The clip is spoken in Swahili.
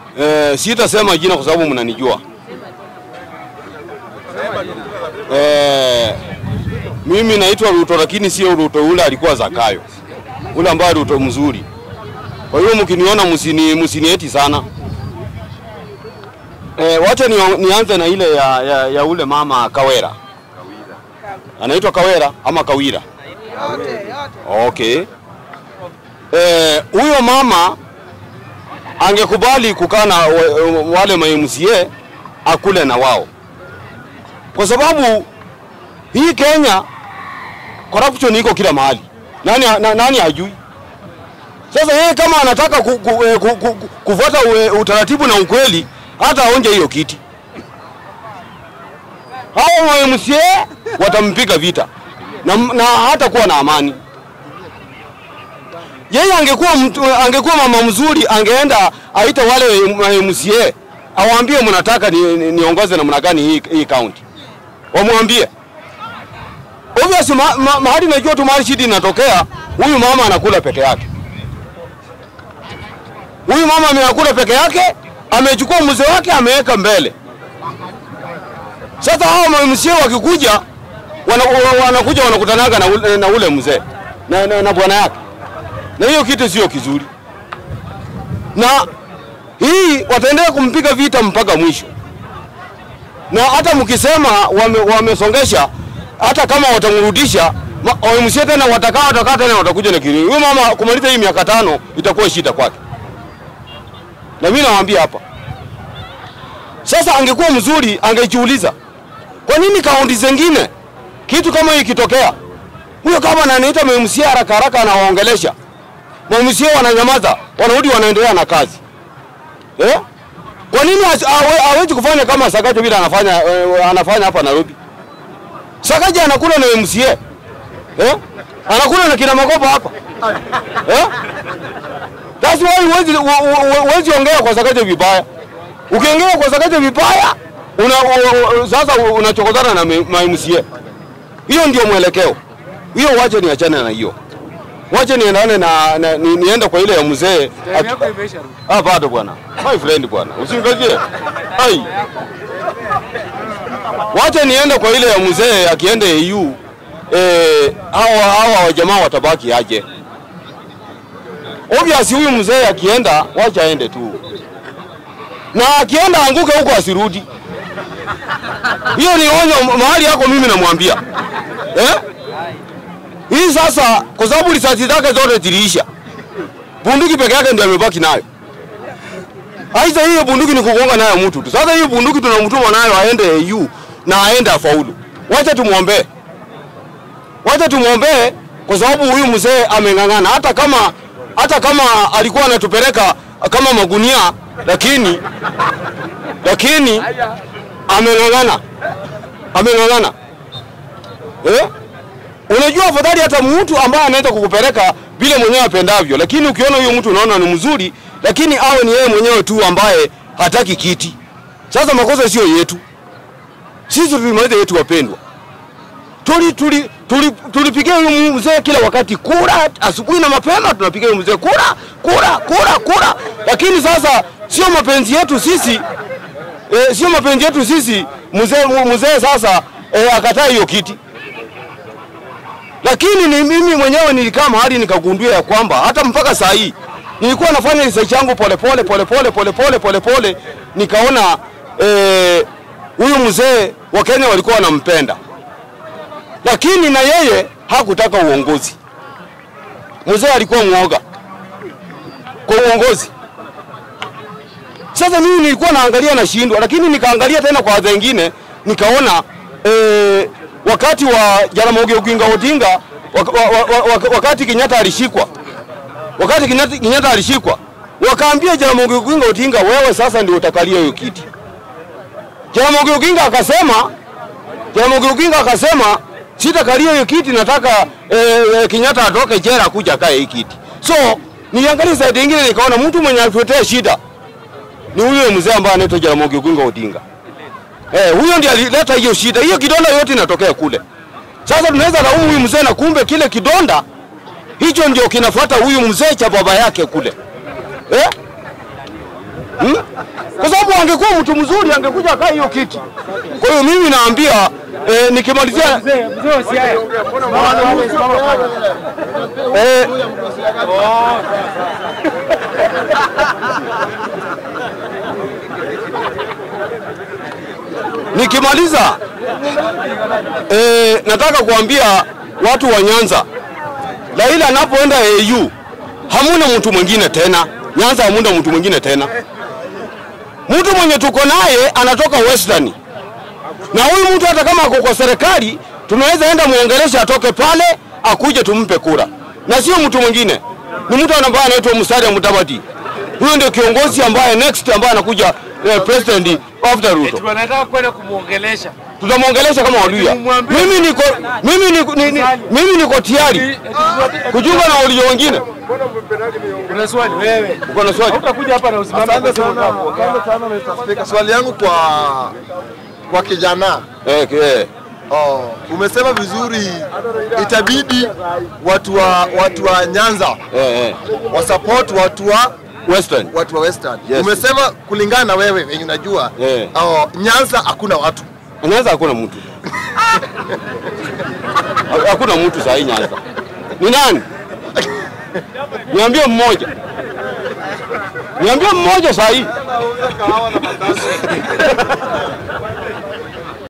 Eh, sitasema jina kwa sababu mnanijua. Eh, mimi naitwa Ruto lakini sio Ruto ule alikuwa Zakayo. Ule ambaye Ruto mzuri. Kwa hiyo mkiniona msini msinieti sana. Eh, wacha ni, nianze na ile ya, ya, ya ule mama Kawera. Anaitwa Kawera ama Kawira? Okay. Eh, huyo mama angekubali kukaa na wa- wale ma MCA akule na wao, kwa sababu hii Kenya corruption iko kila mahali. Nani, na, nani hajui? Sasa yeye kama anataka ku, ku, eh, ku, ku, ku, kufuata ue- utaratibu na ukweli, hata aonje hiyo kiti, hao ma MCA watampiga vita na, na hata kuwa na amani. Yeye angekuwa mtu, angekuwa mama mzuri, angeenda aita wale ma MCA awaambie mnataka ni, ni, niongoze namna gani hii, hii county, wamwambie obviously ma, ma, mahali najua tu mahali shida inatokea, huyu mama anakula peke yake. Huyu mama amenakula peke yake, amechukua mzee wake ameweka mbele. Sasa hao ma MCA wakikuja wana, wa- wanakuja wanakutanaga na ule, na ule mzee na, na, na bwana yake, na hiyo kitu sio kizuri, na hii wataendelea kumpiga vita mpaka mwisho, na hata mkisema wame, wamesongesha, hata kama watamrudisha ma- wa MCA tena watakaa watakaa tena watakuja na kilio. Huyo mama kumaliza hii miaka tano itakuwa shida kwake, na mimi nawaambia hapa sasa, angekuwa mzuri angejiuliza kwa nini kaunti zingine kitu kama hii ikitokea, huyo kama anaita MMC haraka haraka anawaongelesha MMC, wananyamaza wanarudi wanaendelea na kazi eh? Kwa nini hasi- hawe- hawezi kufanya kama Sakaja vile anafanya eh, anafanya hapa Nairobi? Sakaja anakula na MCA eh? Anakula na kina Makopa hapa eh? That's why huwezi hu- hu- huwezi ongea kwa Sakaja vibaya. Ukiongea kwa Sakaja vibaya una, u- u- sasa unachokozana na ma MCA. Hiyo ndio mwelekeo. Hiyo wache niachane na hiyo. Wache niendane na, na ni, niende kwa ile ya mzee. Atu- Ah, bado bwana. My friend bwana. Usingazie. Ai. Wache niende kwa ile ya mzee akiende EU. Eh, hawa hawa jamaa watabaki aje. Obviously huyu mzee akienda wacha aende tu. Na akienda anguke huko asirudi. Hiyo ni onyo mahali yako mimi namwambia. Eh? Hii sasa kwa sababu risasi zake zote ziliisha. Bunduki peke yake ndio amebaki nayo. Aisa hiyo bunduki ni kugonga nayo mtu tu. Sasa hiyo bunduki tunamtuma nayo aende EU na aende afaulu. Wacha tumwombee. Wacha tumwombee kwa sababu huyu mzee ameng'ang'ana hata kama hata kama alikuwa anatupeleka kama magunia lakini lakini ameng'ang'ana. Ameng'ang'ana. Eh? Unajua afadhali hata mtu ambaye anaweza kukupeleka vile mwenyewe apendavyo, lakini ukiona huyo mtu unaona ni mzuri, lakini awe ni yeye mwenyewe tu ambaye hataki kiti. Sasa makosa sio yetu, sisi tulimaliza yetu, wapendwa. Tuli tuli tuli tulipigia huyu mzee kila wakati kura, asubuhi na mapema tunapigia huyu mzee kura, kura, kura, kura, lakini sasa sio mapenzi yetu sisi e, sio mapenzi yetu sisi mzee mzee sasa e, akataa hiyo kiti lakini ni mimi mwenyewe nilikaa mahali nikagundua ya kwamba hata mpaka saa hii nilikuwa nafanya research yangu polepole polepole polepole polepole, nikaona eh, huyu mzee wa Kenya walikuwa wanampenda, lakini na yeye hakutaka uongozi. Mzee alikuwa mwoga kwa uongozi. Sasa mimi nilikuwa naangalia nashindwa, lakini nikaangalia tena kwa wengine nikaona eh, wakati wa Jaramogi Oginga Odinga wak, wa, wa, wa, wakati Kenyatta alishikwa, wakati Kenyatta, Kenyatta alishikwa, wakaambia Jaramogi Oginga Odinga, wewe sasa ndio utakalia hiyo kiti. Jaramogi Oginga akasema, Jaramogi Oginga akasema sitakalia hiyo kiti, nataka eh, eh, Kenyatta atoke jela kuja kae hii kiti. So niangalia side nyingine, nikaona mtu mwenye atuletea shida ni huyo mzee ambaye anaitwa Jaramogi Oginga Odinga. Eh, huyo ndiye alileta hiyo shida. Hiyo kidonda yote inatokea kule. Sasa tunaweza laumu huyu mzee na kumbe kile kidonda hicho ndio kinafuata huyu mzee cha baba yake kule. Eh? hmm? Kwa sababu angekuwa mtu mzuri angekuja kaa hiyo kiti. Kwa hiyo mimi naambia eh, nikimalizia eh, nikimaliza eh, nataka kuambia watu wa Nyanza, Raila anapoenda AU hamuna mtu mwingine tena. Nyanza hamuna mtu mwingine tena. Mtu mwenye tuko naye anatoka Western, na huyu mtu hata kama ako kwa serikali tunaweza enda muongelesha atoke pale akuje tumpe kura, na sio mtu mwingine, ni mtu ambaye anaitwa Musalia Mudavadi. Huyo ndio kiongozi ambaye next ambaye anakuja eh, president after Ruto Tunataka kwenda kumwongelesha. tutamwongelesha kama Waluya. Tumwambie- Mimi niko mimi niko ni, ni, mimi niko tayari kujiunga na Waluya wengine. Kuna swali wewe. Uko na swali? Utakuja hapa na usimame Asante kwa sana, asante sana Mr. Speaker. Swali yangu kwa kwa kijana Eh, eh. oh, umesema vizuri, itabidi watu wa watu wa Nyanza Eh, eh. wasupport watu wa Western. watu wa Western. Yes. Umesema kulingana na wewe wenye unajua Eh. oh, Nyanza hakuna watu Nyanza hakuna mtu. Ha- Hakuna mtu saa hii Nyanza. Ni nani? Niambie mmoja. Niambie mmoja saa hii.